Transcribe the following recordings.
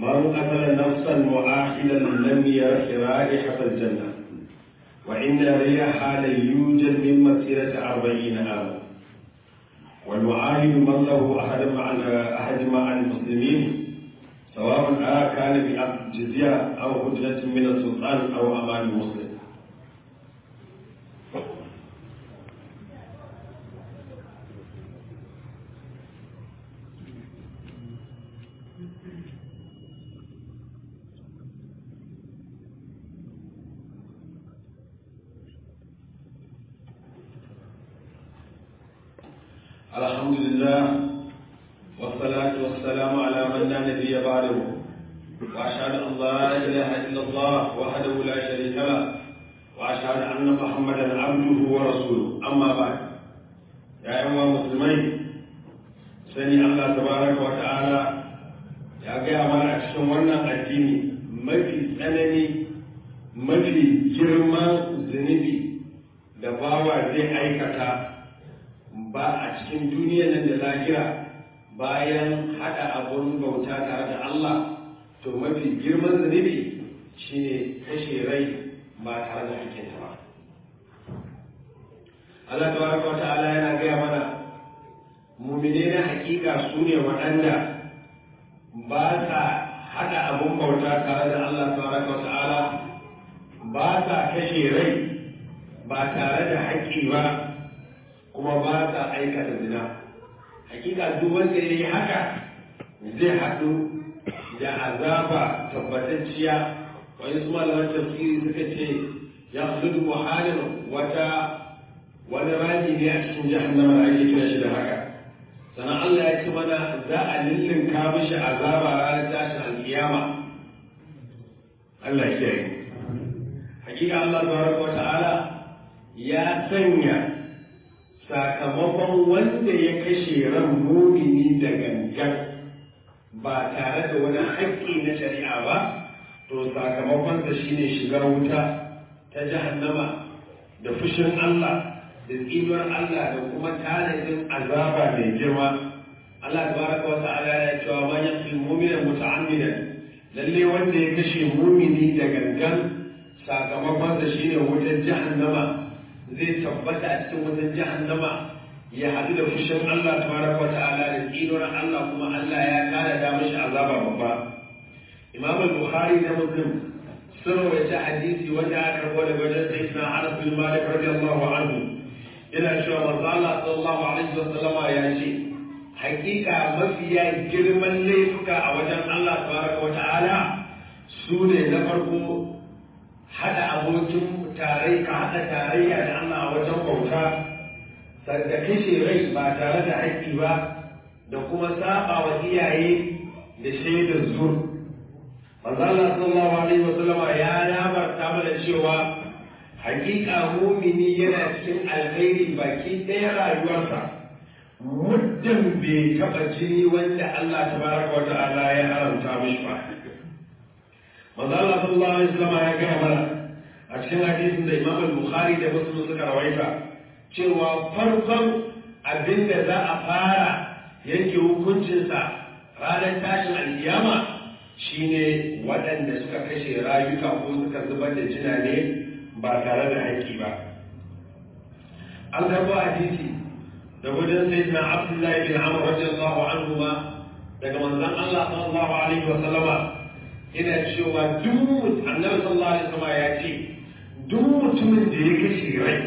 من قتل نفسا مؤاخلا لم يرح رائحة الجنة وإن ريحها ليوجد من مسيرة أربعين عاما والمعاهد من له أحد مع أحد مع المسلمين سواء كان بعقد جزية أو هجرة من السلطان أو أمان المسلم الحمد لله والصلاة والسلام على من لا نبي بعده وأشهد أن لا إله إلا الله وحده لا شريك له وأشهد أن محمدا عبده ورسوله أما بعد يا أيها المسلمين سني الله تبارك وتعالى يا جماعة أكشن wannan addini mafi tsanani mafi girman zunubi da bawa zai aikata ba a cikin duniyar nan da lahira bayan haɗa abun bauta tare da Allah to mafi girman zunubi shine kashe rai ba tare da hakinta ba Allah tabaraka wa ta'ala yana gaya mana mumine na hakika su ne waɗanda ba sa haɗa abun bauta tare da Allah tabaraka wa ta'ala ba sa kashe rai ba tare da haƙƙi ba kuma ba sa aikata zina hakika duk wanda ya yi haka zai haɗu da azaba tabbatacciya wani su malaman tafsiri suka ce ya hudu muhalin wata wani rami ne a cikin jahannama da ake kira shi da haka sannan Allah ya ce mana za a lullunka mishi azaba ranar tashin alkiyama Allah ya kiyaye hakika Allah tabaraka wa ta'ala ya sanya sakamakon wanda ya kashe ran mumini da gangan ba tare da wani haƙƙi na shari'a ba to sakamakonsa shine shigar wuta ta jahannama da fushin Allah da tsinuwar Allah da kuma tanadin azaba mai girma Allah tabaraka wa ta'ala ya cewa man yaqtul mu'mina muta'ammidan lalle wanda ya kashe mumini da gangan sakamakonsa shine wutar jahannama zai tabbata a cikin wajen jahannama ya haɗu da fushin Allah tabaraka wa ta'ala da tsinuwar Allah kuma Allah ya kara da mashi azaba babba Imam al-Bukhari da Muslim sun rawaita hadisi wanda aka karbo daga wajen Sayyidina Anas bin Malik radiyallahu anhu yana cewa manzo Allah sallallahu alaihi wa sallama ya ce hakika mafiya girman laifuka a wajen Allah tabaraka wa ta'ala su ne na farko hada abokin tarai ka haɗa tarayya da Allah a wajen bauta da kashe rai ba tare da haƙƙi ba da kuma saba wa iyaye da shaidar zur manzo Allah sallallahu alaihi wa sallama ya labarta mana cewa hakika mumini yana cikin alkhairi baki ɗaya rayuwarsa muddin bai taɓa jini wanda Allah tabaraka wa ta'ala ya haramta mishi ba manzo Allah sallallahu alaihi wa sallama ya gaya mana a cikin hadisin da imam al-bukhari da muslim suka rawaita cewa farkon abin da za a fara yanke hukuncinsa ranar tashin alkiyama shine waɗanda suka kashe rayuka ko suka zubar da jina ne ba tare da haƙƙi ba an karɓo hadisi da wajen sayyidina abdullahi bin amr radiyallahu anhu ma daga manzon Allah sallallahu alaihi wa sallama yana cewa duk annabi sallallahu alaihi wa sallama ya ce duk mutumin da ya kashe rai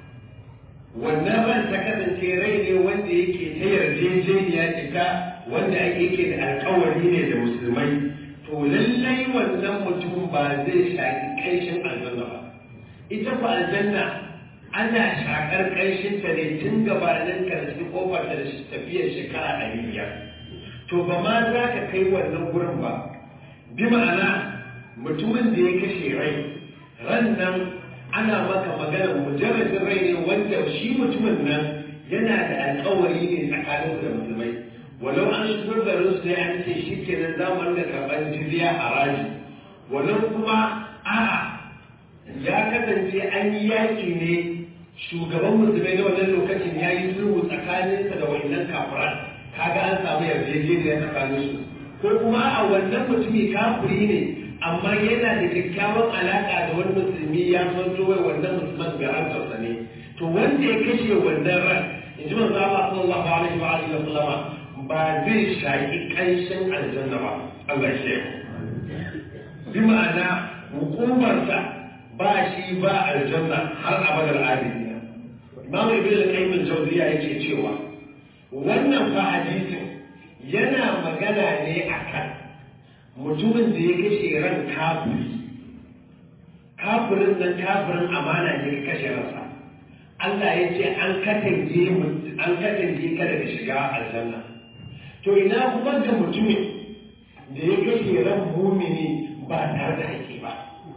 wannan ran ta kasance rai ne wanda yake ta yarjejeniya cika wanda ake yake da alkawari ne da musulmai to lallai wannan mutum ba zai shaƙi ƙanshin aljanna ba ita fa aljanna ana shaƙar ƙanshin ta ne tun gabanin karshe kofar da tafiyar shekara ɗari biyar to ba ma za ka kai wannan gurin ba bi ma'ana mutumin da ya kashe rai ran nan ana maka magana mujarradin rai ne wanda shi mutumin nan yana da alkawari ne tsakanin da musulmai walau an shigo garin su ne an ce shi kenan za mu rinka karɓar jizya a raji walau kuma a'a ya kasance an yi yaƙi ne shugaban musulmai na wannan lokacin ya yi sulhu tsakaninsa da wayannan kafiran kaga an samu yarjejeniya tsakanin su ko kuma a wannan mutumi kafiri ne amma yana da kyakkyawan alaka da wani musulmi ya zanto wai wannan musulman garantarsa ne to wanda ya kashe wannan ran in ji manzo Allah sallallahu alaihi wa alihi wa sallama ba zai shaki kanshin aljanna ba Allah ya shi bi ma'ana hukumarsa ba shi ba aljanna har abadar abidina Imam Ibn al-Qayyim al-Jawziyya yake cewa wannan fa hadisin yana magana ne akan mutumin da ya kashe ran kafiri kafirin nan kafirin amana ne ya kashe ransa Allah ya ce an katange an katange ka daga shiga aljanna to ina kuma ga mutumin da ya kashe ran mumini ba tare da haƙƙi ba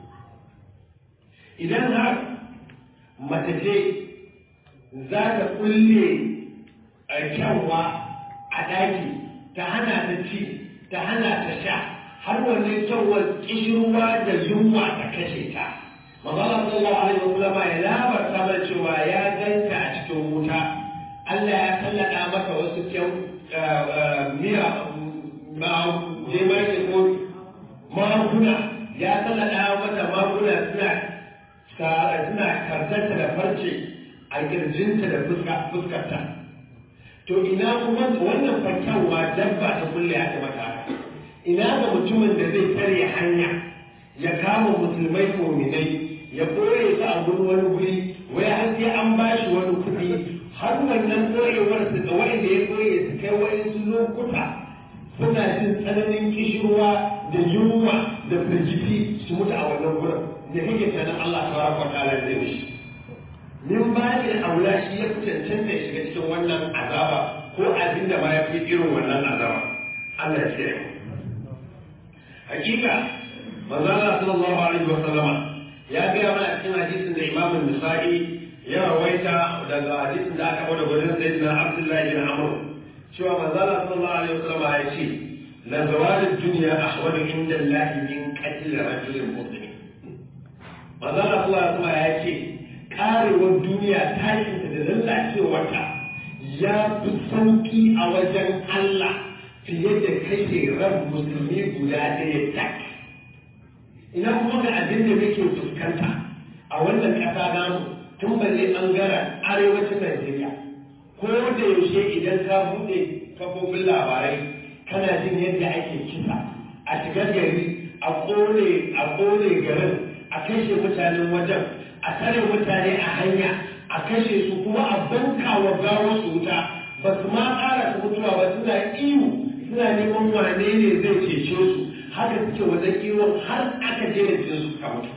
idan har mace ce za ta kulle kyanwa a ɗaki ta hana ta ci ta hana ta sha har wannan kyanwar kishirwa da yunwa ta kashe ta Magana sallallahu alaihi wasallam ya labarta mana cewa ya ganta a cikin wuta Allah ya sallada mata wasu kyan miya jemage ko maguna ya sallada mata maguna suna suna kartanta da farce a kirjinta da fuskarta to ina kuma wannan fakyawa dabba ta kulle a mata haka ina ga mutumin da zai tare hanya ya kama musulmai muminai ya koye su a gurin wani guri wai har sai an ba shi wani kuɗi har wannan koyewar su ga wanda ya koye su kai wani su lokuta suna jin tsananin kishirwa da yunwa da firgiti su mutu a wannan gurin da kake tunanin Allah tabaraka wa ta'ala zai mishi min ba da aula shi ya fi cancanta ya shiga cikin wannan azaba ko abin da ma ya fi irin wannan azaba Allah ya ce hakika manzo Allah sallallahu alaihi wa sallama ya gaya mana cikin hadisin da Imam Nasa'i ya rawaita daga hadisin da aka bada gurin sayyidina Abdullah bin Amr cewa manzo Allah sallallahu alaihi wa sallama ya ce la zawal ad-dunya ahwanu inda Allah min qatl rajulin muslim manzo Allah sallallahu alaihi wa sallama ya ce karewar duniya tashinta da lallacewarta ya fi sauki a wajen Allah fiye da kashe ran musulmi guda ɗaya tak. Ina kuma ga abin da muke fuskanta a wannan ƙasa namu tun balle ɓangaren arewacin Najeriya. Ko da yaushe idan ka buɗe kafofin labarai kana jin yadda ake kisa a shiga gari a ƙone garin a kashe mutanen wajen a tare mutane a hanya a kashe su kuma a banka wa gawar su wuta ba su ma ƙara su mutuwa ba suna iyo suna neman wane ne zai cece su haka suke wajen iwon har aka je da jinsu suka mutu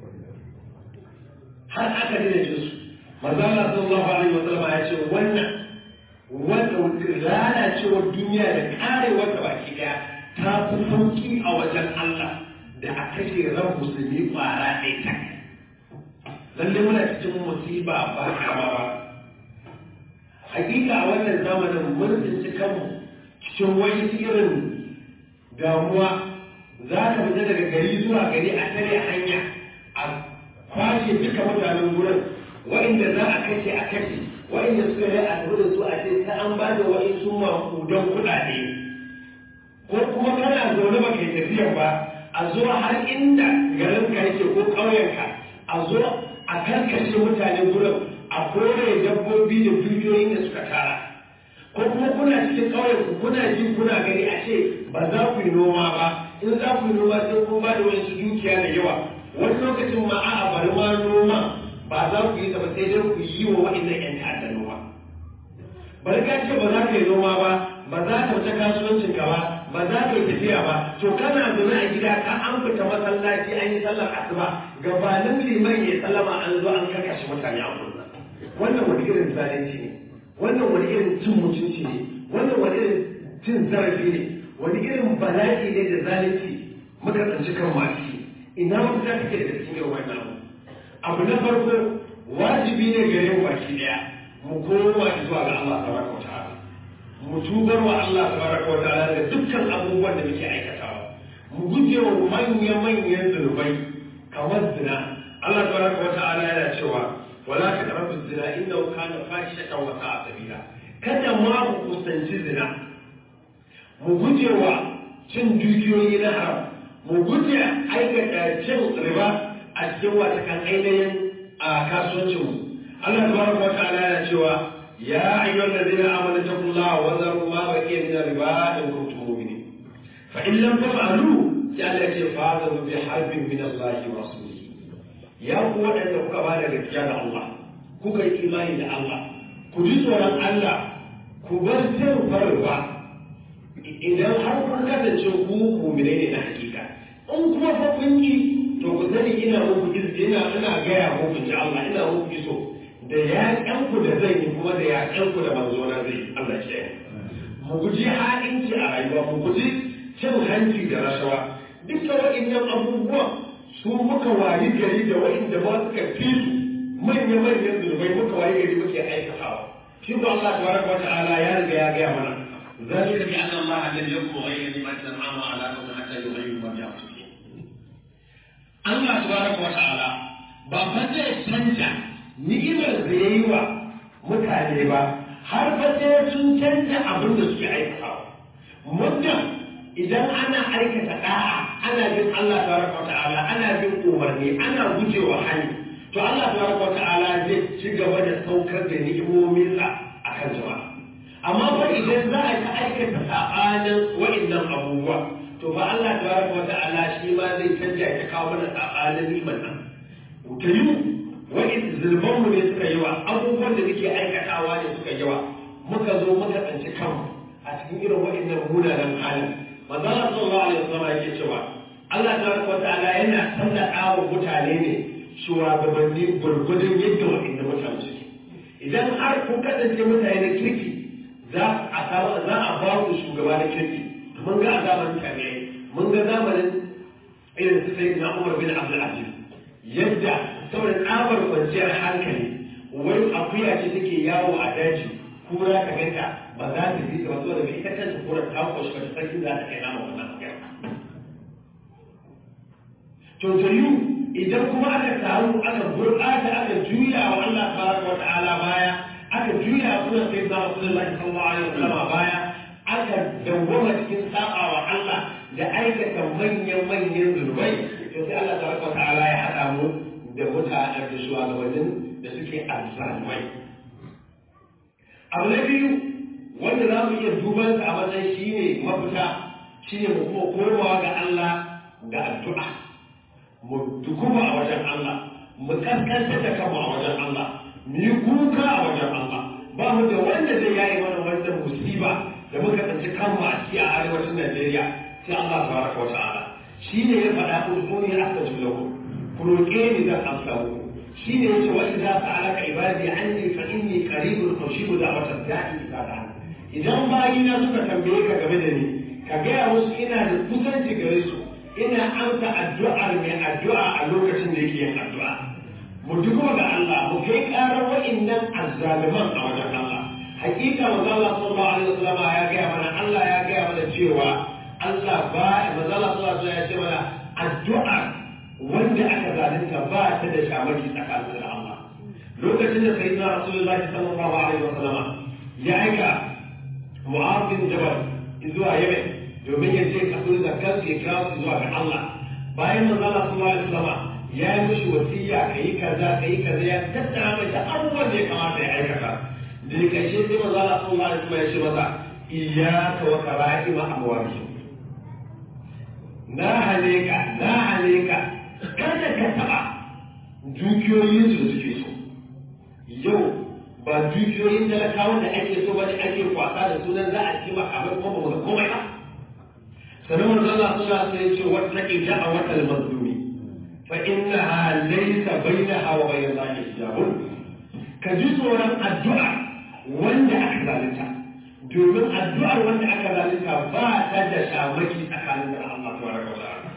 har aka je da jinsu manzo Allah sallallahu alaihi wa sallam ya ce wannan wanda lalacewar duniya da karewar ta baki daya ta fi sauki a wajen Allah da a kashe ran musulmi kwara ɗaya tak lalle muna cikin musiba ba kama ba hakika a wannan zamanin mun tsinci kanmu cikin wani irin damuwa za ka fita daga gari zuwa gari a tare hanya a kwashe duka mutanen gurin wa'inda za a kashe a kashe wa'inda suka yi a da su a ce ta an ba da wa'insu makudan kuɗaɗe ko kuma kana zaune ba kai tafiya ba a zo har inda garin ka yake ko ƙauyenka a zo a karkashe mutane gurin a kore dabbobi da dukiyoyin da suka tara ko kuma kuna cikin ƙauyen ku kuna ji kuna gani a ce ba za ku yi noma ba in za ku yi noma sai kun ba da wasu dukiya da yawa wani lokacin ma a'a bari ma noma ba za ku yi ta ba sai dai ku yi wa wa'annan ƴan ta'adda noma bari ka ce ba za ka yi noma ba ba za ka fita kasuwancin ka ba ba za ka yi tafiya ba to kana zaune a gida ka an fita masallaci an yi sallar asuba gabanin liman ya sallama an zo an kakashe mutane a wurin wannan wani irin zalunci ne wannan wani irin cin mutunci ne wannan wani irin cin zarafi ne wani irin bala'i ne da zalunci muka tsanci kan masu ina wata za take da cikin irin wannan abu na farko wajibi ne gare mu baki daya mu koma zuwa ga Allah tabaraka wa ta'ala mu tubar wa Allah tabaraka wa ta'ala da dukkan abubuwan da muke aikatawa mu guje wa manya-manyan zunubai kamar zina Allah tabaraka wa ta'ala yana cewa wala taqrabu zina innahu kana fahishatan wa sa'a sabila kada ma ku kusanci zina mu guje wa cin dukiyoyi na haram mu guje aikata cin riba a cikin wata kan ainihin a kasuwancinmu Allah tabaraka wa ta'ala yana cewa ya ayyuhal ladina amanu taqullaha wa dharu ma baqiya min riba in kuntum mu'minin fa in lam taf'alu sai Allah ya ce fa'alu bi harbin min Allah wa rasulihi ya ku wadanda kuka bada gaskiya da Allah kuka yi imani da Allah ku ji tsoron Allah ku bar cin farwa idan har kun kasance ku mu'mine ne na hakika in kuma fa kun yi to ku sani ina muku izini ina ina gaya muku ji Allah ina muku iso da yaƙen ku da zai yi kuma da yaƙen ku da manzo na zai Allah ya mu guji ha'inci a rayuwa mu guji cin hanci da rashawa duka waɗannan abubuwan su muka wayi gari da waɗanda ba suka fi su manya-manyan zunubai muka wayi gari muke aikatawa shi ko Allah tabaraka wa ta'ala ya riga ya gaya mana ذلك بأن الله لم يكن غير نعمة أنعم على قوم حتى يغيروا ما بأنفسهم. الله تبارك وتعالى ba fa zai canja ni'imar da ya yi wa mutane ba har fa sai sun canja abin da suke aikatawa. Muddin idan ana aikata da'a ana bin Allah tabaraka wa ta'ala ana bin umarni ana gujewa hali to Allah tabaraka wa ta'ala zai ci gaba da saukar da ni'imominsa akan jama'a. amma fa idan za a ta aikata sabanin wa'annan abubuwa to fa Allah tabaraka wa ta'ala shi ma zai canja ya kawo mana sabanin liman nan ta yi wa'in zulman mu ne suka yi wa abubuwan da muke aikatawa ne suka yi wa muka zo muka tsanci kanmu a cikin irin wa'annan munanan halin manzo Allah sallallahu alaihi wasallam yake cewa Allah tabaraka wa ta'ala yana sallaka wa mutane ne shugabanni gurgudun yadda wa'annan mutane suke idan har kun kasance mutane na kirki za a za a ba ku shugaba na kirki mun ga a zamanin tabi'ai mun ga zamanin irin su sai na Umar bin Abdul Aziz yadda saboda tsabar kwanciyar hankali wai akuya ce take yawo a daji kura ka ganta ba za ta ji ta wato daga ita kanta kura ta koshi ba ta sarki za ta kai nama wannan akuya to tayu idan kuma aka samu aka gurɓata aka juya wa Allah tabaraka wa ta'ala baya aka juya sunan sai na Rasulullahi sallallahu alaihi wasallam baya aka dawwama cikin saba wa Allah da aikata manyan manyan zunubai to sai Allah tabaraka wa ta'ala ya hada mu da mutanen da shugabannin da suke azzalumai abu na biyu wanda za mu iya duban a matsayin shine mafita shine mu kuma komawa ga Allah da addu'a mu dukuma a wajen Allah mu kaskanta da kanmu a wajen Allah mu yi kuka a wajen Allah ba mu da wanda zai yayi mana wannan musiba da muka tsanci kanmu a ciki a arewacin Najeriya sai Allah tabaraka wa ta'ala shine ya faɗa ku suni astajib lakum ku roƙe ni zan amsa muku shine yace wa idza sa'alaka ibadi anni fa inni qaribun ujibu da'watad da'i idza da'an idan bayina suka tambaye ka game da ni ka gaya musu ina da kusanci gare su ina amsa addu'ar mai addu'a a lokacin da yake yin addu'a mu dubo ga Allah mu kai karar wa'annan azzaliman a wajen Allah hakika manzo Allah sallallahu alaihi wasallam ya gaya mana Allah ya gaya mana cewa Allah ba manzo Allah sallallahu alaihi wasallam ya ce mana addu'a wanda aka zalunta ba ta da shamaki tsakanin da Allah lokacin da sayyidina rasulullahi sallallahu alaihi wasallam ya aika Mu'adh bin Jabal zuwa Yemen domin ya je kafin zakar ya kawo su zuwa ga Allah bayan manzo Allah sallallahu alaihi wasallam ya yi mishi wasiya kai kaza kai kaza ya tattara mai da abubuwan da ya kamata ya aikata da ya kashe sai manzo Allah sallallahu alaihi wasallam ya ce masa iyyaka wa kara'ima amwalihim na hane ka na hane ka kada ka taba dukiyoyin su suke so yau ba dukiyoyin talakawan da ake so bane ake kwasa da sunan za a ci makamai kuma ba mu komai ba sannan manzo Allah sallallahu alaihi wasallam ya ce wattaqi da'watal mazlumi fa innaha laysa bainaha wa bain Allah hijabun ka ji tsoron addu'a wanda aka zalunta domin addu'ar wanda aka zalunta ba ta da shamaki tsakanin da Allah tabaraka wa ta'ala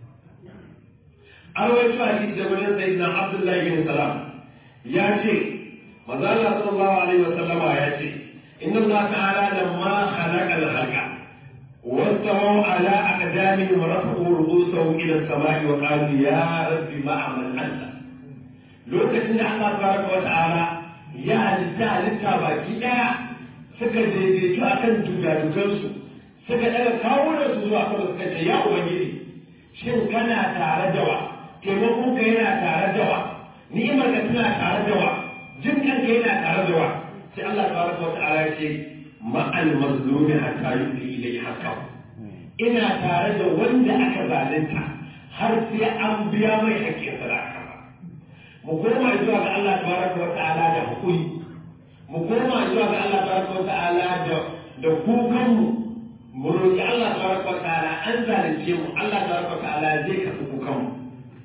an rawaito hadisi da wajen sayyidina Abdullahi bin Salam ya ce manzo Allah sallallahu alaihi wasallama ya ce inna Allah ta'ala lamma khalaqa al-khalqa واستووا على أقدامهم ورفعوا رؤوسهم إلى السماء وقالوا يا رب ما عمل أنت لوكاشن الله تبارك وتعالى يا halitta halitta baki ɗaya suka daidaitu a kan dugadugansu suka daga kawo da su zuwa sama suka ce ya ubangiji shin kana tare da wa taimakon ka yana tare da wa ni'imar ka tana tare da wa jin kanka yana tare da wa sai Allah tabaraka wa ta'ala ya ce ma'al mazlumi hatta yu'ti ilayhi haqqahu ina tare da wanda aka zalunta har sai an biya mai haƙƙin sa da aka mu koma zuwa ga Allah tabaraka wa ta'ala da hukuri mu koma zuwa ga Allah tabaraka wa ta'ala da da kukan mu mu roki Allah tabaraka wa ta'ala an zalunce mu Allah tabaraka wa ta'ala zai karɓi kukan mu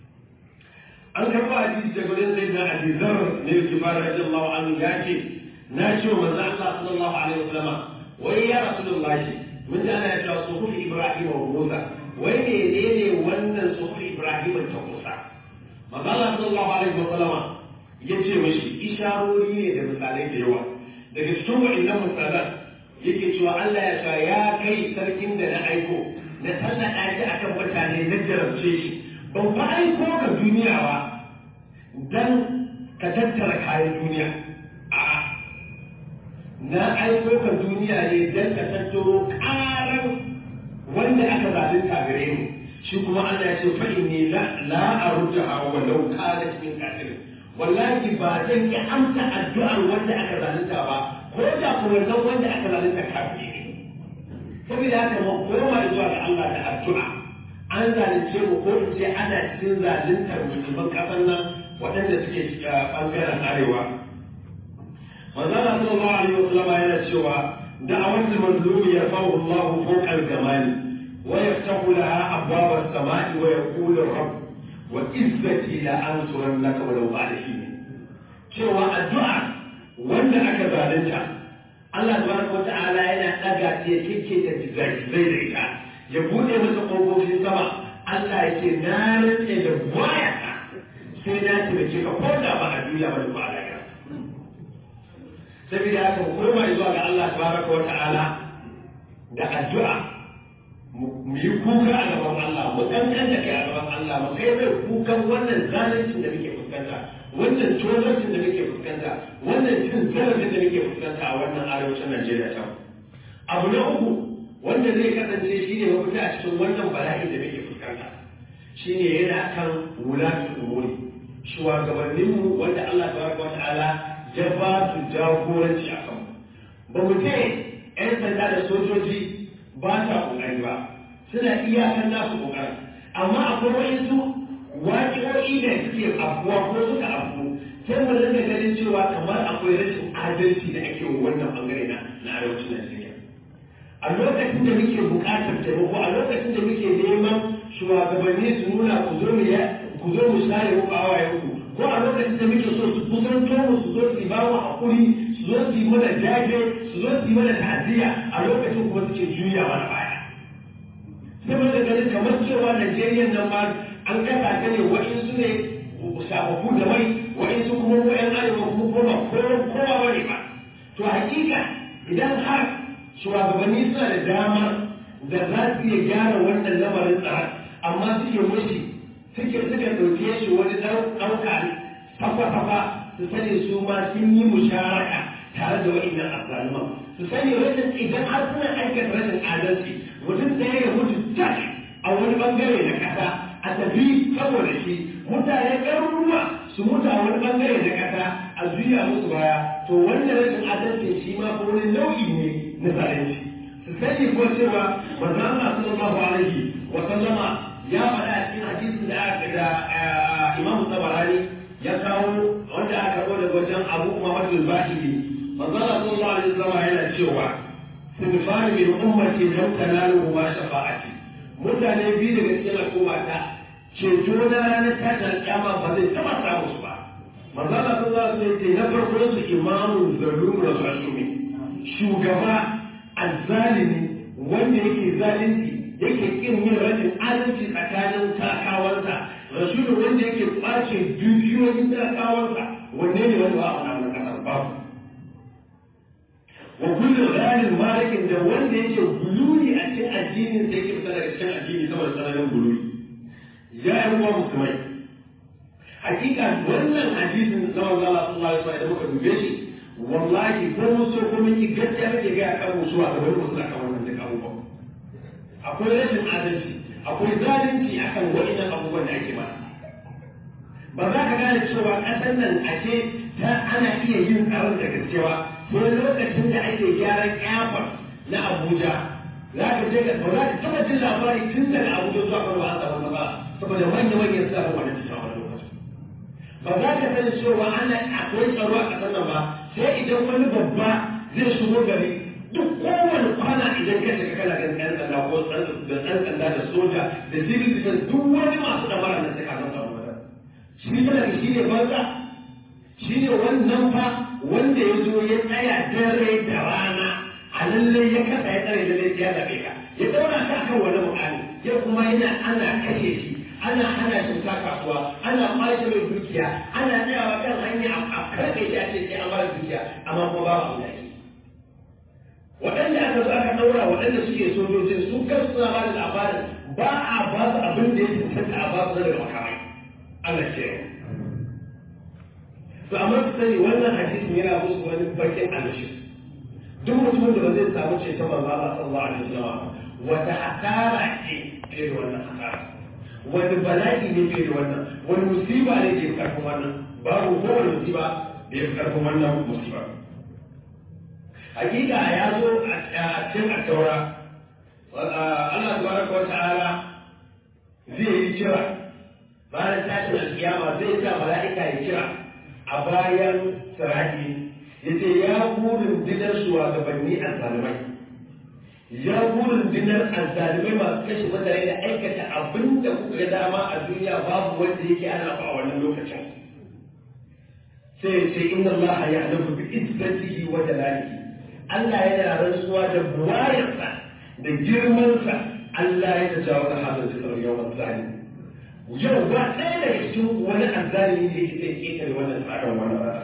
an karɓa hadisi daga wurin sai na Abi Dharr ne yake fara radiyallahu anhu ya ce na ce wa manzo Allah sallallahu alaihi wasallam wai ya rasulullahi mun ji ana ya cewa suhuf Ibrahim wa Musa wai menene wannan suhuf Ibrahim ta Musa manzo Allah sallallahu alaihi wasallam ya ce mashi isharori ne da misalai da yawa daga cikin wa'annan misalan yake cewa Allah ya sa ya kai sarkin da na aiko na tallata shi akan mutane na jarabce shi ban fa aiko ka duniya ba dan ka tattara kayan duniya a'a na aiko ka duniya ne dan ka tattaro karan wanda aka zalunta gare mu shi kuma Allah ya ce fa inni la la arja'a wa law kanat min kafirin wallahi ba zan ki amsa addu'ar wanda aka zalunta ba ko da ko wannan wanda aka zalunta kafiri ne saboda haka mu koma zuwa ga Allah da addu'a an zalunce mu ko in ce ana cikin zaluntar musulman kasan nan waɗanda suke ɓangaren arewa manzo Allah sallallahu alaihi wasallam yana cewa da'awatul mazlumi yarfa'u Allah fawqa al-gamali wa yaftahu laha abwab as-sama'i wa yaqulu rabb wa izzati la ansurannaka walau ba'da hin cewa addu'a wanda aka zalunta Allah tabaraka wa ta'ala yana daga ta kike ta zai da ita ya bude masa ƙofofin sama Allah ya ce na rantse da waya sai na taimake ka ko da ba a duniya ba da ba a lahira saboda haka mu koma zuwa ga Allah tabaraka wa ta'ala da addu'a mu yi kuka a gaban Allah mu kankan da kai a gaban Allah mu kai mai kukan wannan zalincin da muke fuskanta wannan tozarcin da muke fuskanta wannan cin zarafin da muke fuskanta a wannan arewacin Najeriya ta abu na uku wanda zai kasance shi ne mafita a cikin wannan bala'i da muke fuskanta shi ne yana kan wulatul umuri shugabanninmu wanda Allah tabaraka wata'ala ya ba su jagoranci a kan ba mu ce 'yan sanda da sojoji ba sa kokari ba suna iyakan nasu kokari amma akwai waɗansu waƙi'o'i da suke afuwa ko suka afu sai mu rinka ganin cewa kamar akwai rashin adalci da ake wa wannan bangare na na arewacin Najeriya a lokacin da muke buƙatar taimako a lokacin da muke neman shugabanni su nuna ku zo mu ku zo mu share mu bawaye ku ko a lokacin da muke so su kusanto mu su zo su ba mu hakuri su zo su yi mana jaje su zo su yi mana ta'aziyya a lokacin kuma suke juya mana baya sai mun ga ganin kamar cewa Najeriya nan ma an kasa ta ne wa'insu ne shafafu da mai wa'insu kuma mu ƴan arewa kuma kuma kowa kowa bane ba to hakika idan har shugabanni suna da dama da za su iya gyara wannan lamarin tsara amma suke mushi suke suka ɗauke shi wani ɗauka safa-safa su sani su ma sun yi musharaka tare da wa'innan azzaluman su sani rashin idan har suna aikata rashin adalci mutum ɗaya ya mutu tak a wani bangare na ƙasa a tafi saboda shi mutane ɗaruruwa su mutu a wani bangare na ƙasa a juya musu baya to wannan rashin adalci shi ma ko wani nau'i ne na zalunci su sani ko cewa manzo Allah sallallahu alaihi wa sallama ya faɗa a cikin hadisin da aka da Imam Tabarani ya kawo wanda aka kawo daga wajen Abu Muhammad al-Bahili manzo Allah sallallahu alaihi wasallam yana cewa sinfan min ummati lam tanalu ma shafa'ati mutane biyu daga cikin al'umma ta ceto na ranar tashin kyama ba zai taɓa samu su ba manzo Allah sallallahu alaihi wasallam na farko su imamu zalum rasulumi shugaba azzalimi wanda yake zalunci yake kin yin rashin adalci tsakanin talakawansa rasulun wanda yake kwace dukiyoyin talakawansa wanne ne wanda ba a wani kasar babu wa kullum ranin malikin da wanda yake gululi a cikin addinin da yake fita daga cikin addini saboda tsananin gululi ya yi ruwa musulmai hakika wannan hadisin na manzo Allah sallallahu alaihi wasallam da muka dube shi wallahi ko mun so ko mun yi gaskiya muke ga kan musuwa da wani musulma kan wannan da abubuwa akwai rashin adalci akwai zalunci akan wa'innan abubuwan da ake mana ba za ka gane cewa ƙasar nan ashe ta ana iya yin tsaron da gaskewa sai lokacin da ake gyaran airport na abuja za ka je ka ba za ka taɓa jin labari tun daga abuja zuwa kano an samu ba saboda manya-manyan suna da wani cikin wani lokaci ba za ka sani cewa ana akwai tsaro a ƙasar nan ba sai idan wani babba zai shigo gari duk kowane kwana idan ka shiga kana ganin ɗan sanda ko da ɗan sanda da soja da civil defense duk wani masu ɗamara na sai ka zama tsaro shi talaka shi ne banza shi ne wannan fa wanda ya zo ya tsaya dare da rana a lallai ya kasa ya tsare da ya zaɓe ka ya ɗaura ka kan wani mukami ya kuma yana ana kashe shi ana hana shi ta kasuwa ana ƙwace mai dukiya ana tsayawa kan hanya a karɓe shi a ce sai an ba dukiya amma kuma ba abu da waɗanda aka zo aka ɗaura waɗanda suke sojojin su kan suna ba da labarin ba a ba su abin da ya cancanta a ba su daga makamai Allah ce to amma su sani wannan hadisin yana musu wani bakin alashi duk mutumin da ba zai samu ceton manzo Allah sallallahu alaihi wasallam wata hasara ce fiye da wannan hasara wani bala'i ne fiye da wannan wani musiba ne ke karfin wannan babu kowane musiba da ya fi karfin wannan musiba hakika ya zo a cikin attaura Allah tabaraka wa ta'ala zai yi kira bayan tashin alkiyama zai sa mala'ika ya kira a bayan sirati ya ce ya burin dinar shugabanni azzalimai ya burin dinar azzalimai masu kashe mutane da aikata abin da kuka ga dama a duniya babu wanda yake ana a wannan lokacin sai ya ce inna allaha ya'lamu bi izzatihi wa jalalihi Allah yana rantsuwa da buwayarsa da girmansa Allah ya tajawo da hadin zikr yawmal zalim yau ba ɗaya daga cikin wani azzalimi da yake zai ƙetare wannan tsarin wannan rana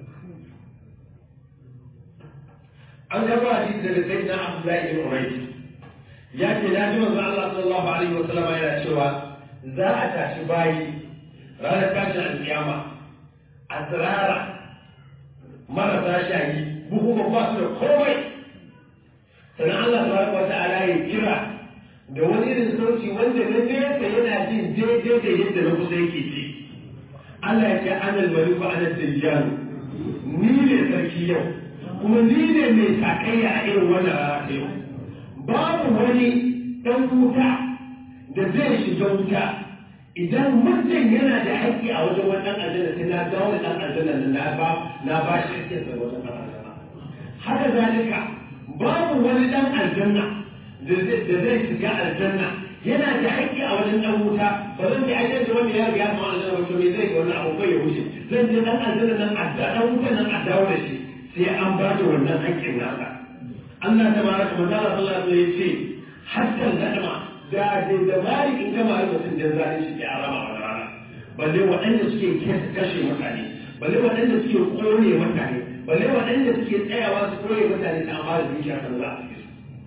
an gaba hadisi daga sai na Abdullahi ibn Umayr ya ce na ji manzo Allah sallallahu alaihi wa sallama yana cewa za a tashi bayi ranar tashin alkiyama asrara marasa shayi buhuma ba su da komai sannan Allah tabaraka wa ta'ala ya kira da wani irin sauti wanda na nesa yana jin daidai da yadda na kusa yake ji Allah ya ce ana maliku ana dajjalu ni ne sarki yau kuma ni ne mai sakayya a irin wannan rana yau babu wani dan wuta da zai shiga wuta idan mutum yana da haƙƙi a wajen wannan aljanna sai na dawo da ɗan aljanna na ba na ba shi haƙƙin sa wajen ɗan aljanna haka zalika babu wani ɗan aljanna da zai shiga aljanna yana da haƙƙi a wajen ɗan wuta ba zan ji ajiyar da wanda ya riga ma aljanna wato me zai ga wannan abu kai ya wuce zan je ɗan aljanna nan a ɗan wuta nan a dawo da shi sai an ba da wannan haƙƙin nasa Allah ta baraka manzo Allah sallallahu alaihi wasallam ya ce hatta nadama da da da bari in gama yi mutum da zai shi ya rama wa rana balle waɗanda suke kashe mutane balle waɗanda suke kone mutane balle waɗanda suke tsayawa su kone mutane ta amma da dukiya kan za a su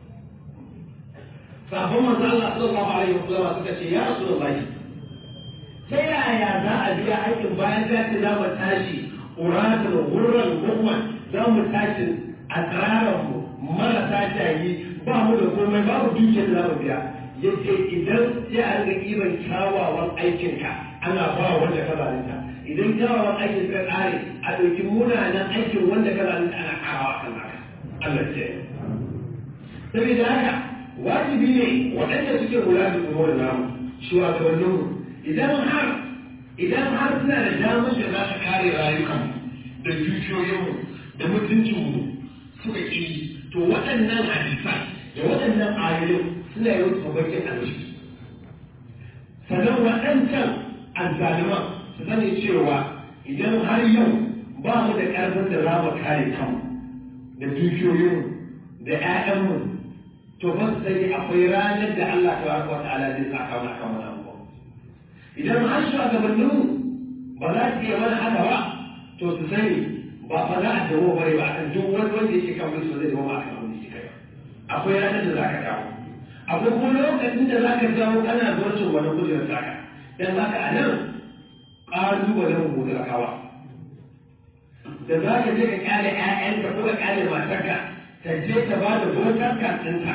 sabon manzo Allah sallallahu alaihi wasallam suka ce ya rasulullahi ta yaya za a biya aikin bayan ta ce za mu tashi uratul gurran gumman za mu tashi a tsararar mu marasa shayi ba mu da komai babu dukiyar da za mu biya yace idan sai a riga kiran kyawawan aikinka ana ba wanda ka zalunta idan kyawawan aikin ka kare a ɗauki munanan aikin wanda ka zalunta ana karawa kan haka Allah ce saboda haka wajibi ne waɗanda suke kula da umar namu shugabannin mu idan har idan har suna da damar da za su kare rayukan da dukiyoyinmu da mutuncinmu suka ƙi to waɗannan hadisan da waɗannan ayoyin suna yi wasu bakin alwashi sannan waɗancan azzaliman su sani cewa idan har yau ba mu da ƙarfin da za mu kare kanmu da dukiyoyinmu da 'ya'yanmu to ba su sani akwai ranar da Allah ta baraka wa ta'ala zai saka mana kan wannan abu idan har shugabanninmu ba za su iya mana haka ba to su sani ba fa za a dawo bare ba akan duk wani wanda yake kan mulki zai dawo akan abin da yake kai akwai ranar da za ka dawo akwai kuma lokacin da za ka dawo kana zuwacin wani kujerar taka dan haka a nan ƙalubalen gobe a kawa da za ka je ka kyale 'ya'yanka ko ka kyale matarka ta je ta ba da votar card ɗinka a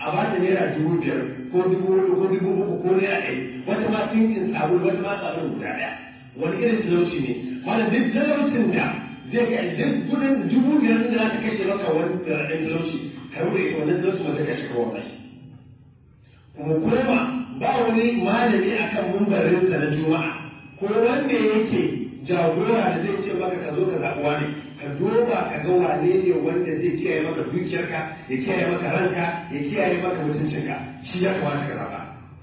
a ba ta naira dubu biyar ko dubu hudu ko dubu uku ko naira ɗaya wata ma tinkin sabulu wata ma sabulu guda ɗaya wani irin talauci ne wanda duk talaucin da zai ga duk kudin dubu biyar da za ta kashe maka wani raɗin talauci ka rubuta ita wannan talauci ma zai kashe ka wannan kuma kuma ba wani malami akan mumbarinsa na juma'a ko wanda yake jagora da zai ce maka ka zo ka zaɓuwa ne ka duba ka ga wane ne wanda zai kiyaye maka dukiyarka ya kiyaye maka ranka ya kiyaye maka mutuncinka shi ya kamata ka zaɓa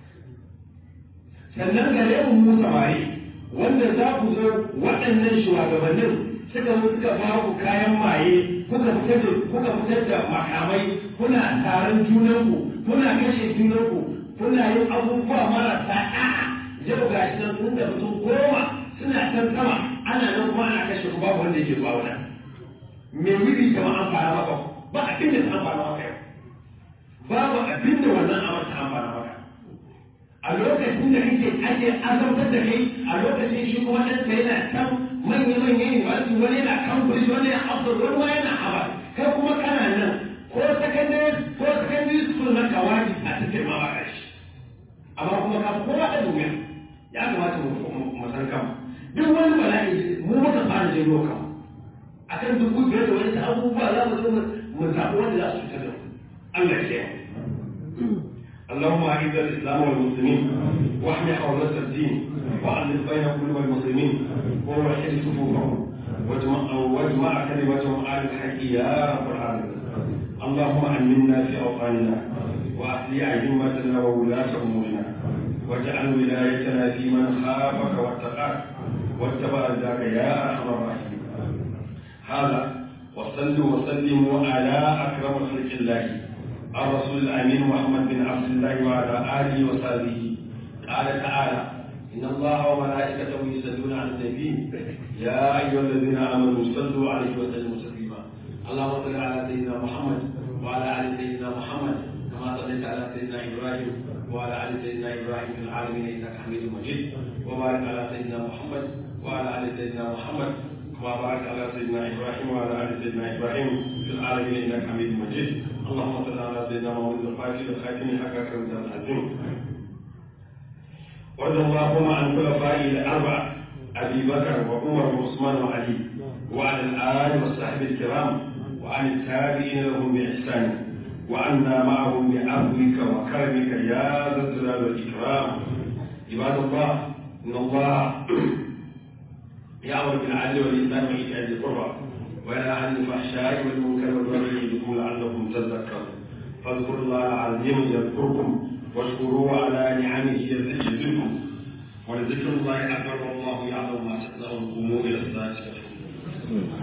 sannan gare mu mu samari wanda za ku zo waɗannan shugabannin suka zo suka ba ku kayan maye kuka fitar da kuka fitar da makamai kuna taron junanku kuna kashe junanku kuna yin abubuwa marasa ɗa'a yau ga shi nan sun da mutum goma suna can sama ana nan kuma ana kashe ku babu wanda yake zuwa wannan me wuri kama an fara maka ba abin da ta fara maka yau babu abin da wannan amar ta fara maka a lokacin da kake ake azabtar da kai a lokacin shi kuma ɗan ka yana can manya manya ne wani wani yana kan kuri wani yana afdal wani ma yana haba kai kuma kana nan ko secondary ko secondary school na kawai a cikin ma ba shi amma kuma ka kowa da duniya ya kamata mu san kanmu duk wani bala'i mu muka fara janyo kanmu akan dubu biyar da wani abubuwa za mu zo mu zaɓi wanda za su cutar da mu Allah ya kiyaye اللهم اعز الاسلام والمسلمين واحمي حوزه الدين والف بين قلوب المسلمين ووحد صفوفهم واجمع واجمع كلمتهم على الحق يا رب العالمين اللهم امنا في اوطاننا واصلح ائمتنا وولاه امورنا واجعل ولايتنا في من خافك واتقاك واتبع ذاك يا ارحم الراحمين هذا وصلوا وسلموا على اكرم خلق الله الرسول الامين محمد بن عبد الله وعلى اله وصحبه قال تعالى ان الله وملائكته يصلون على النبي يا ايها الذين امنوا صلوا عليه وسلموا تسليما اللهم صل على سيدنا محمد وعلى ال سيدنا محمد كما صليت على سيدنا ابراهيم وعلى ال سيدنا ابراهيم في العالمين انك حميد مجيد وبارك على سيدنا محمد وعلى ال سيدنا محمد كما باركت على سيدنا ابراهيم وعلى ال سيدنا ابراهيم في العالمين انك حميد مجيد اللهم صل على سيدنا محمد الفاتح الخاتم حقك رضا العظيم وارض اللهم عن خلفائه الاربعه ابي بكر وعمر وعثمان وعلي وعلى الال والصحب الكرام وعن التابعين لهم باحسان وعنا معهم بعفوك وكرمك يا ذا الجلال والاكرام عباد الله ان الله يامر بالعدل والاحسان وايتاء ذي القربى وينهى عن الفحشاء والمنكر والبغي يعظكم لعلكم تذكرون فاذكروا الله العظيم يذكركم واشكروه على نعمه يزدكم ولذكر الله اكبر والله يعلم ما تصنعون